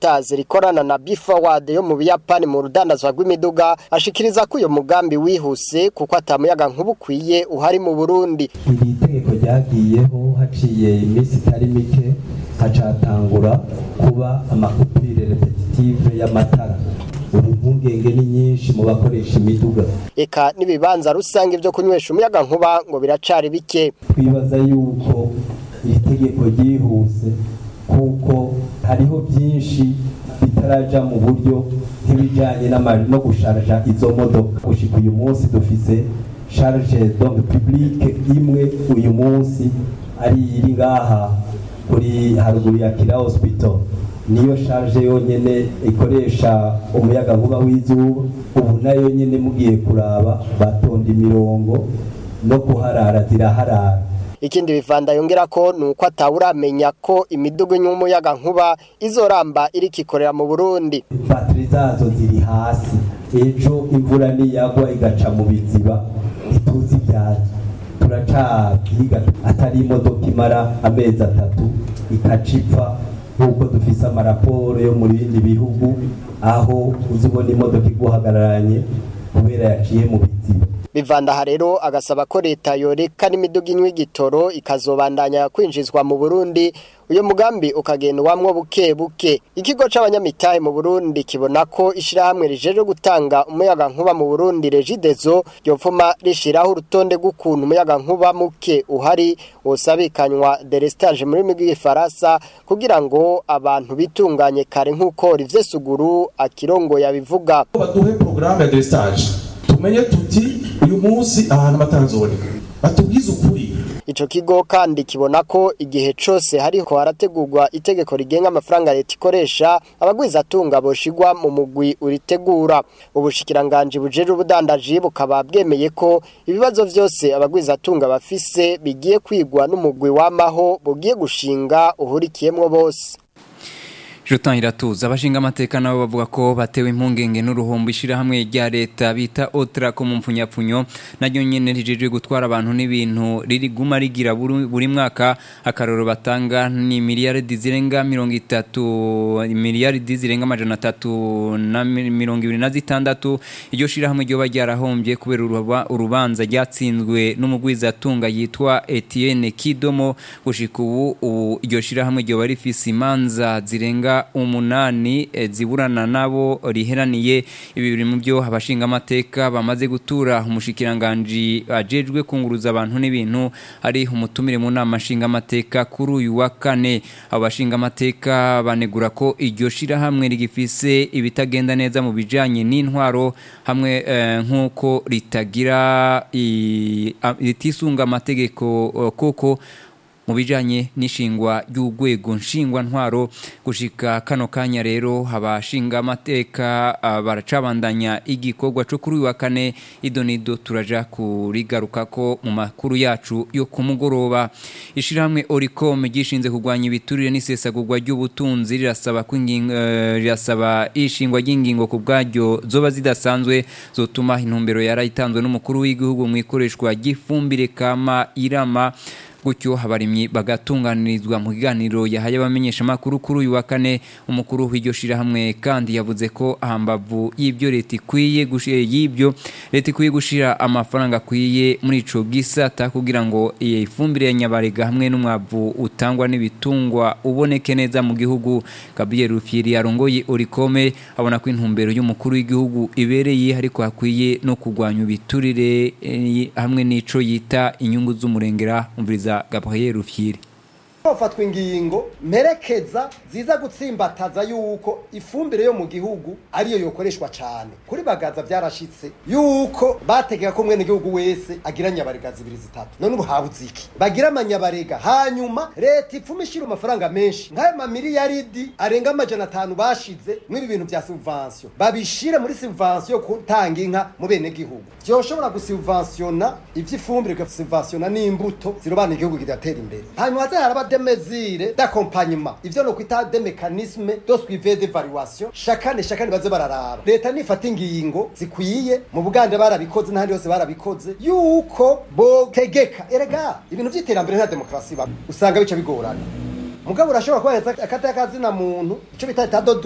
Motors rikorana na B-Forward yo mu Buyapani mu rudandazwa rw'imiduga ashikiriza ko uyo mugambi wihuse kuko atamuyaga nk'ubukwiye uhari mu Burundi iri tegeko ryagiyeho haciye iminsi itari mike hacatangura kuba amakupire repetitive y'amatara ubu impungenge ni nyinshi mu bakoresha imiduga eka n'ibibanza rusange byo kunywesha umuyaga nkuba ngo biracari bike twibaza yuko iri tegeko ryihuse kuko hariho byinshi bitaraja mu buryo nk'ibijanye no gusharja izo modoka gushika uyu munsi dufise charge donc publique imwe uyu munsi ari iri ngaha kuri haruguru ya Kira Hospital niyo charge yonyene ikoresha umuyaga nkuba w'izuba ubu nayo nyene mugiye kuraba batonda imirongo no kuharara ziraharara ikindi bivanda yongera ko nuko atawuramenya ko imidugu y'umuyaga nkuba izoramba iriko ikorera mu Burundi bateri zazo ziri hasi ejo imvura niyagwa igaca mu biziba ituzi ibyazo turacabyiga atari imodoka imara amezi atatu ikacipfa nk'uko dufise amaraporo yo mu bindi bihugu aho uzibona imodoka iguhagararanye kubera yaciye mu biziba bivandaha rero agasaba ko leta yoreka n'imiduga inywa igitoro ikazobandanya kwinjizwa mu Burundi uyo mugambi ukagendwamwo buke buke ikigo c'abanyamitahe mu Burundi kibona ko ishirahamwe rijeje gutanga umuyaga nkuba mu Burundi Regidezo ryopfuma rishiraho urutonde rw'ukuntu umuyaga nkuba muke uhari wosabikanywa delestage muri migi y'ifaransa kugira ngo abantu bitunganye kare nk'uko rivye suguru akirongo yabivuga baduhe programme ya delestage tumenye tuti uyu munsi ahantu batanzoboneka batubwize ukuri ico kigo kandi kibona ko igihe cose hariko harategurwa itegeko rigenga amafaranga leta ikoresha abagwiza atunga boshigwa mu mugwi uritegura ubushikiranganje bujeje ubudandaji bukaba bwemeye ko ibibazo vyose abagwiza atunga bafise bigiye kwigwa n'umugwi wamaho bugiye gushinga uhurikiyemwo bose Jotan iratuza abashinga amateka nabo bavuga ko batewe impungenge n'uruhombo ishira hamwe rya leta bita Otra ko mu mpfunyapfunyo naryo nyene rijeje gutwara abantu n'ibintu riri guma rigira buri mwaka akaroro batanga ni miliyaridi zirenga 30 miliyaridi zirenga amajana 3 na 26 iryo shira hamwe ryo baryarahombye kubera urubanza ryatsinzwe n'umugwiza atunga yitwa Etienne Kidomo gushika ubu iryo shira hamwe ryo bari fisi imanza zirenga umunani ziburana nabo riheraniye ibi biri mu byo abashinga amateka bamaze gutura umushikiranganje ajejwe kunguruza abantu n'ibintu ari umutumire mu nama nshinga amateka kuri uyu wa kane abashinga amateka banegura ko iryo shira hamwe rigifise ibitagenda neza mu bijanye n'intwaro hamwe nk'uko ritagira ritisunga amategeko koko mu bijanye n'ishingwa ry'urwego nshingwa ntwaro gushika kano kanya rero abashinga amateka baracabandanya igikorwa cyo kuri uyu wa kane idonido turaja kurigaruka ko mu makuru yacu yo ku mugoroba ishirahamwe Oricom gishinze kurwanya ibiturire n'isesagurwa ry'ubutunzi rirasaba ko rirasaba ishingwa ry'ingingo ku bwaryo zoba zidasanzwe zotuma intumbero yarayitanzwe n'umukuru w'igihugu mu ikoreshwa ry'ifumbire kama irama gutyo abarimyi bagatunganirizwa mu kiganiro yahaye abamenyesha makuru kuri uyu wa kane umukuru w'iryo shirahamwe kandi yavuze ko ahambavu y'ibyo leta ikwiye gushira y'ibyo leta ikwiye gushira amafaranga akwiye muri ico gisata kugira ngo iyi ifumbire ya nyabarega hamwe n'umwavu utangwa n'ibitungwa uboneke neza mu gihugu Gabriel Rufyiri arongoye Orikome abona ko intumbero y'umukuru w'igihugu ibereye ariko hakwiye no kugwanya ibiturire eh, hamwe n'ico yita inyungu z'umurengera umviriza Gabriel Rufyiri hafatwa ingingo mperekeza ziza gutsimbataza yuko ifumbire yo mu gihugu ariyo yokoreshwa cyane kuri bagaza byarashitse yuko bategeka ko mwene gihugu wese agira nyabarega zibiri zitatu none ubu habuze iki bagira amanyabarega hanyuma leta ipfuma ishira amafaranga menshi nk'ayo mamiliyaridi arenga amajana atanu bashize mw'ibi bintu bya subvansiyo babishire muri subvansiyo yo gutanga inka mu bene gihugu byoshobora gusubvansiyona ivy'ifumbire bigasubvansiyona n'imbuto zirobana igihugu kigatera imbere hanyuma haze haraba de mesures d'accompagnement ivyo no kwita de mécanismes de suivi d'évaluation chacane chacane baze bararaba leta nifata ingingo zikwiye mu bugande barabikoze n'ahandi hose barabikoze yuko botegeka erega ibintu vy'iterambere nta demokarasi ba usanga bica bigorana mugabo urashobora kuba akata kazina muntu ico bita